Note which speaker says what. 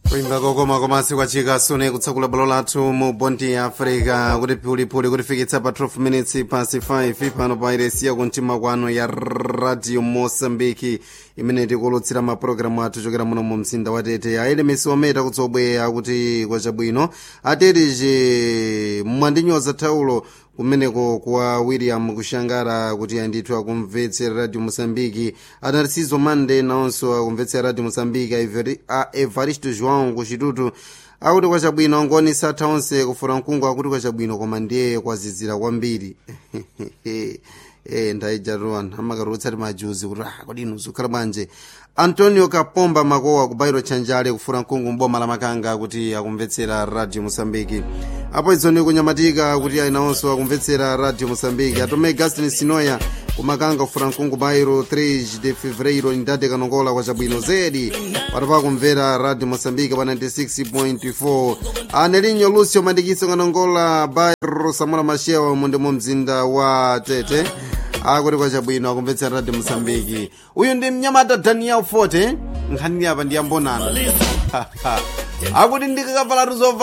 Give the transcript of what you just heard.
Speaker 1: kuimba kokoma komasi kwachika sune kutsakula bwalo lathu mu bondi ya africa kuti phulipuli kutifikitsa pa 12 minutes pasi 5 pano pa iresiya kumtima kwanu ya radio mosambiki imene tikulutsira mapulogalamu athu chokera muno mu mzinda wa tete aelemesi ometa kutsobwera kuti kwachabwino atetije mwandinyoza thaulo kumeneko kwa william kushangara kuti andithu akumvetsera radio mosambiki anarciso mande nawonso akumvetsera radio mosambiki a evaristo joão kuchitutu akuti kwachabwino ngoni satha onse kufuna mkungu akuti kwachabwino koma ndiye kwazizira kwambiri e ndaijatuwana amakarutsati majuzi kuti ah kodi inu zikhala bwanje antonio kapomba makowa ku bairo tchanjale kufuna mkungu mboma la makanga kuti akumvetsera radio mosambiki apo idzoni kunyamatika kuti ayinawonso akumvetsera radio mosambiki atome gastin sinoya kumakanga kufuna mkungu bairo 3 de fevereiro ndade kanongola kwachabwino zedi patopa kumvera radio mosambiki pa 96.4 anelinyo lucio mandikiso kanongola bairo samora mashewa munde mu mzinda wa tete akuti kwachabwino akumvetsera radio mosambiki uyu ndi mnyamata daniel forte nkhani apa ndiyambonana akuti ndikakavala tuzova